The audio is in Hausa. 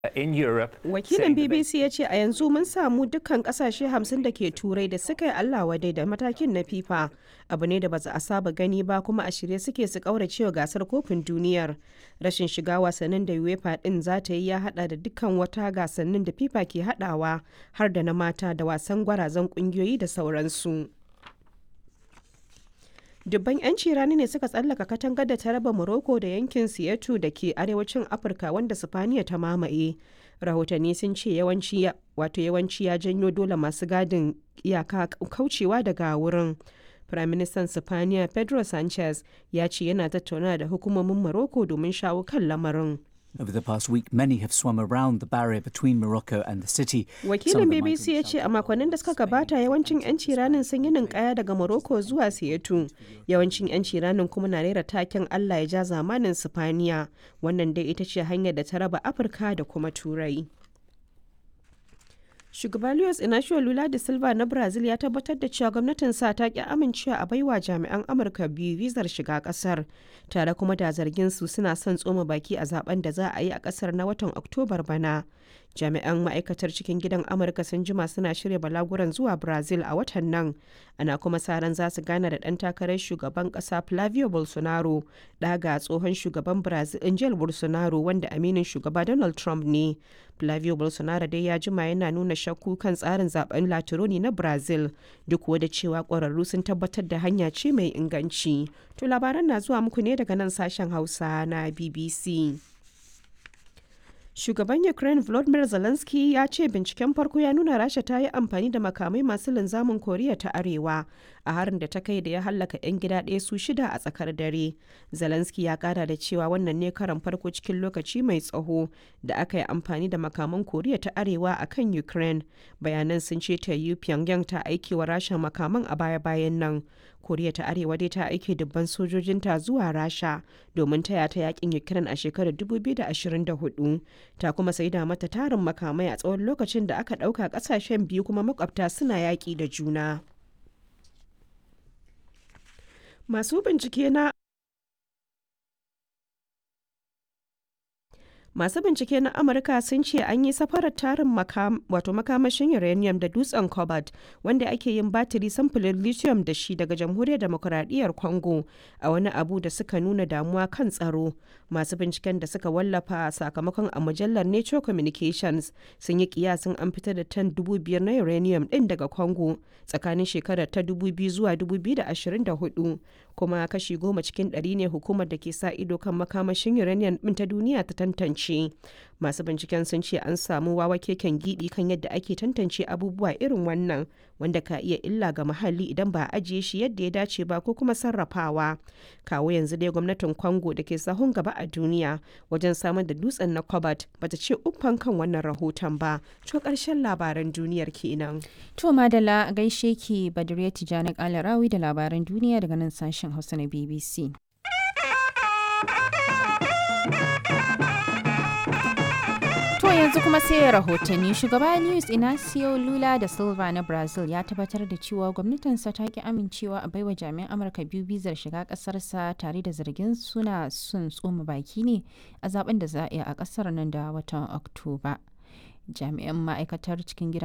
in Europe. Wakilin BBC ya ce a yanzu mun samu dukkan kasashe hamsin da ke turai da suka yi Allah wadai da matakin na FIFA. Abu ne da ba a saba gani ba kuma a shirye suke su kaurace wa gasar kofin duniyar. Rashin shiga wasannin da UEFA din za ta yi ya hada da dukkan wata gasannin da FIFA ke hadawa har da na mata da wasan gwarazan kungiyoyi da sauransu. dubban 'yanci rani ne suka tsallaka katangar da ta raba morocco da yankin siyatu da ke arewacin afirka wanda sifaniya ta mamaye rahotanni sun ce yawanci wato yawanci ya janyo dole masu gadin iyaka kaucewa daga wurin firaministan sifaniya pedro sanchez ya ce yana tattauna da hukumomin morocco domin shawo kan lamarin Over the past week, many have swum around the barrier between Morocco and the city. Wakilin BBC ya ce a makonnin da suka gabata yawancin 'yanci ranin sun yi ninkaya daga Morocco zuwa Siyatu. Yawancin 'yanci ranin kuma na rera taken Allah ya ja zamanin Sifaniya. Wannan dai ita ce hanyar da ta raba Afirka da kuma Turai. Shugaba Luis Inacio Lula da Silva na Brazil ya tabbatar da cewa gwamnatin sa ta ki amincewa a baiwa jami'an Amurka biyu vizar shiga kasar, tare kuma da zargin su suna son tsoma baki a zaben da za a yi a kasar na watan Oktobar bana. Jami'an ma'aikatar cikin gidan Amurka sun jima suna shirya balaguran zuwa Brazil a watan nan, ana kuma sa ran za su gana da ɗan takarar shugaban ƙasa Flavio Bolsonaro, ɗaga tsohon shugaban Brazil Angel Bolsonaro wanda aminin shugaba Donald Trump ne. Flavio Bolsonaro dai ya jima yana nuna shakku kan tsarin zaben Latironi na Brazil duk da cewa ƙwararru sun tabbatar da hanya ce mai inganci. To labaran na zuwa muku ne daga nan sashen Hausa na BBC. Shugaban Ukraine Volodymyr Zelensky ya ce binciken farko ya nuna Rasha ta yi amfani da makamai masu linzamin Koriya ta Arewa a harin da ta kai da ya hallaka 'yan gida ɗaya su shida a tsakar dare. Zelensky ya kara da cewa wannan ne karan farko cikin lokaci mai tsaho da aka yi amfani da makaman Koriya ta Arewa a kan Ukraine. Bayanan sun ce ta yi Pyongyang ta aiki wa Rasha makaman a baya-bayan nan. Koriya ta Arewa dai ta aike dubban sojojinta zuwa Rasha domin taya ta yakin Ukraine a shekarar 2024. Ta kuma saida mata tarin makamai a tsawon lokacin da aka ɗauka ƙasashen biyu kuma makwabta suna yaƙi da juna. Masu bincike na Masu bincike na Amurka sun ce an yi safarar tarin wato makamashin uranium da dutsen cobalt wanda ake yin batiri samfurin lithium da shi daga jamhuriyar demokuraɗiyyar Congo a wani abu da suka nuna damuwa kan tsaro. Masu binciken da suka wallafa sakamakon a mujallar Nature Communications sun yi kiyasin an fitar da tan dubu biyar na uranium ɗin daga Congo tsakanin shekarar ta 2000 zuwa 2024 kuma kashi goma cikin ɗari ne hukumar da ke sa ido kan makamashin uranium ɗin ta duniya ta tantance. masu binciken sun ce an samu wawa keken gidi kan yadda ake tantance abubuwa irin wannan wanda ka iya illa ga muhalli idan ba a ajiye shi yadda ya dace ba ko kuma sarrafawa kawo yanzu dai gwamnatin congo da ke sahun gaba a duniya wajen samar da dutsen na cobalt bata ce uffan kan wannan rahoton ba to karshen labaran duniyar kenan to madala gaishe ki badriya tijani kalarawi da labaran duniya daga nan sashen hausa na bbc To yanzu kuma sai rahotanni shugaba Luis Inacio Lula da Silva na Brazil ya tabbatar da cewa gwamnatinsa ta ki amincewa a baiwa jami'an Amurka biyu bizar shiga kasarsa tare da zargin suna sun tsoma baki ne a zaben da za a yi a kasar nan da watan Oktoba. Jami'an ma'aikatar cikin gida